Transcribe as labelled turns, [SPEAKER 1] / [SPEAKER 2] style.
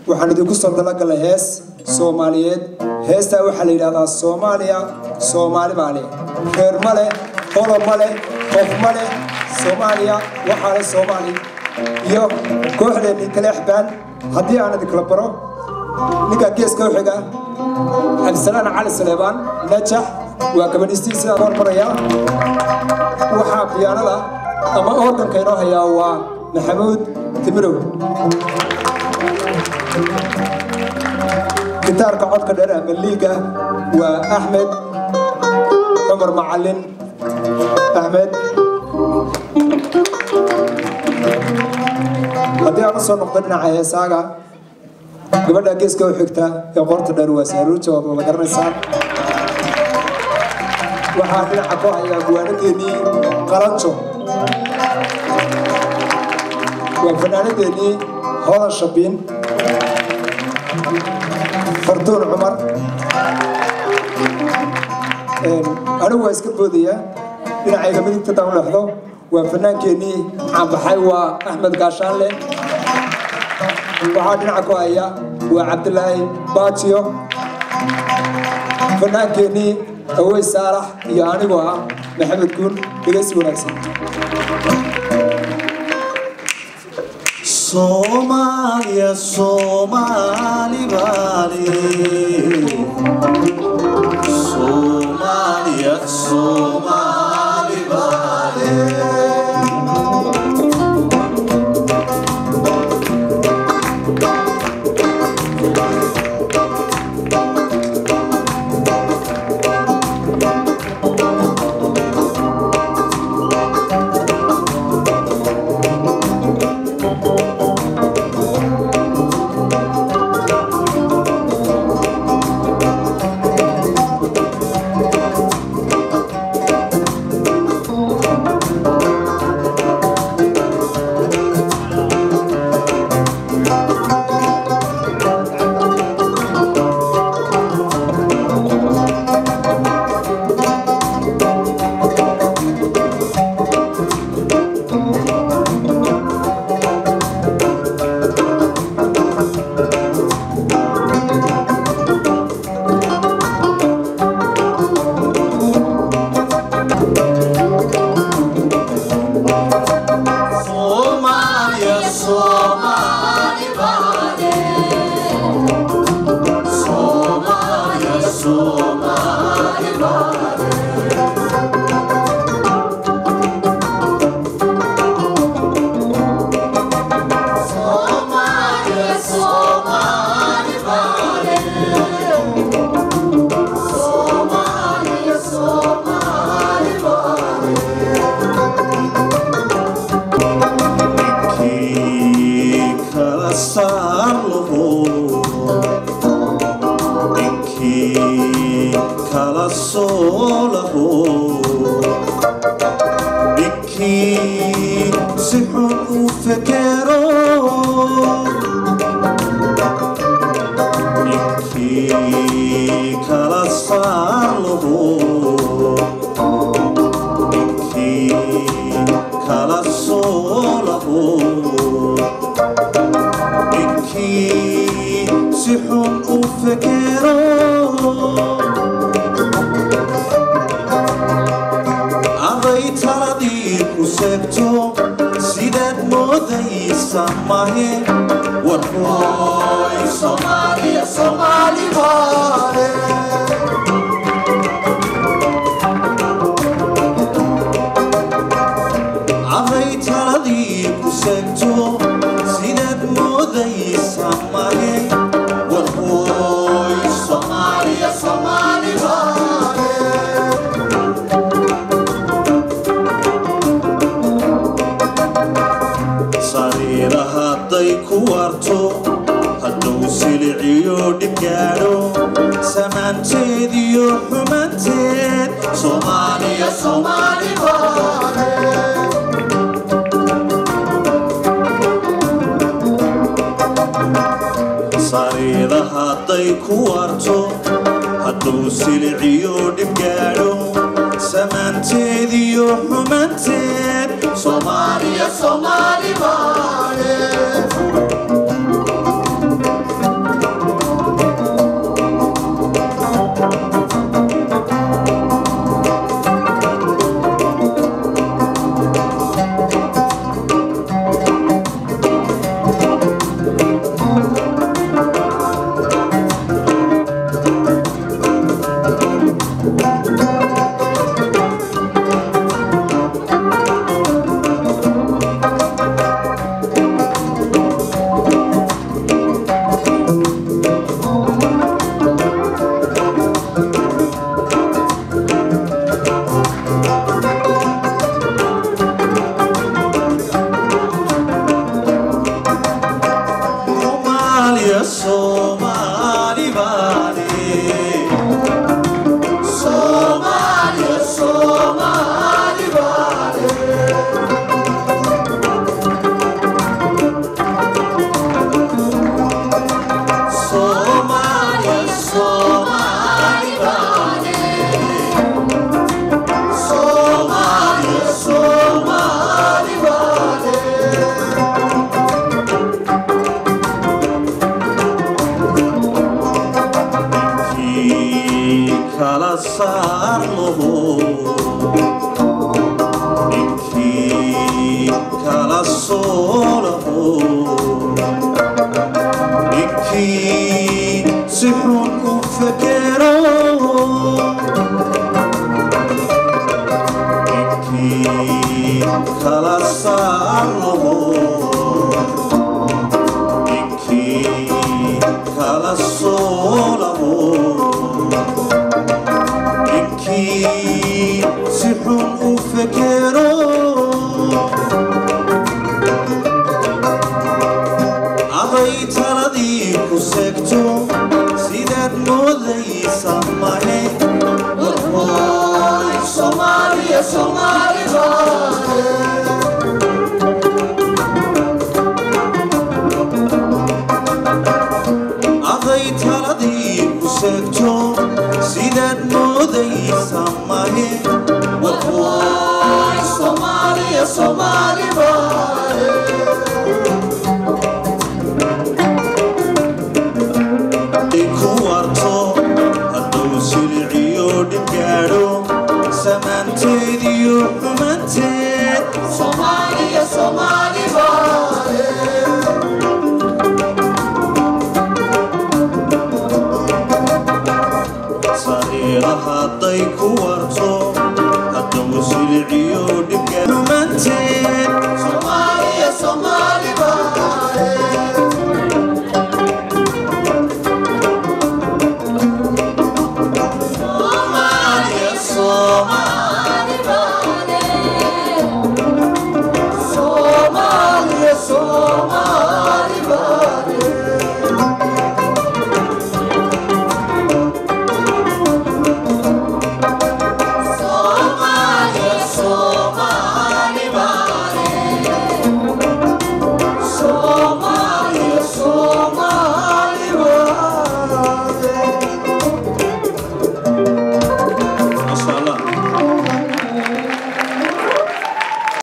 [SPEAKER 1] waxaan idinku soo talagalay hees soomaaliyeed heestaa waxaa la yidhahdaa soomaaliya soomaali baa leh reer ma leh qolo ma leh qof ma leh soomaaliya waxaa leh soomaali iyo kooxdeennii taleexbaan haddii aan idinkala baro ninka geeska u xiga cabdisalaan cali saleebaan najax waa gabadhistii sidaan hormarayaa waxaa biyaanada ama organka inoo hayaa waa maxamuud timirow gitaarka codka dheer ama liiga waa axmed cumar macalin axmed haddii aan u soo noqdo dhinaca heesaaga gabadha geeska u xigta ee qorta dheer waa saaruuja waad wada garanaysaan waxaa dhinaca ku hayaa guwaanadeennii qalanjo waa fanaanadeennii hodan shabiin fartuun cumar anigu waa iska boodaya dhinacayga midigta daan u leexdo waa fanaankeenii caanbaxay waa axmed gaashaanle waxaa dhinaca ku haya waa cabdilaahi baajiyo fanaankeenii awey saalax iyo anigoo ah maxamed guun dhegeysi wanaagsan
[SPEAKER 2] Somalia, Somali Bali. Somalia, Somali Bali. Somalia, Somali Bali. Somalia, Somali Bali. Somalia, Somali Bali. Somalia, Somali Bali. Ninkii kala saarlaho ninkii kala soolaho ninkii si xun u fekero ninkii kala saarlaho ninkii kala soolaho ninkii si xun u fekero aday taladii ku seegto sidaad moodaysa mahe warhooy soomaaliya soomaali baale aday taladii ku seegto sidaad moodaysa mahe warhooy soomaaliya soomaali baale sariira hadday ku warto hadduu siliciyo dhib gaadho samaanteed iyo xumanteed soomaaliya soomaali baale sariira hadday ku warto hadduu siliciyo dhib gaadho samaanteed iyo xumanteed soomaaliya soomaali baale soomaaliya soomaali baane soomaaliya soomaali baane Soomaaliya soomaali baane Soomaaliya soomaali baane ninkii kala saarmaho ninkii kala soolaho ninkii si xun u fekero ninkii kala saarmaho ninkii kala soolaho ninkii si xun u fekero aday taladii ku segto sidaad moodaysa mahe warhooy soomaaliya soomaali baane aday taladii ku segto sidaad moodaysa mahe warhooy soomaaliya soomaali baane ku warto hadduu siliciyo dhib gaadho samaanteediyo xumanteed soomaaliya soomaali baane sariira hadday ku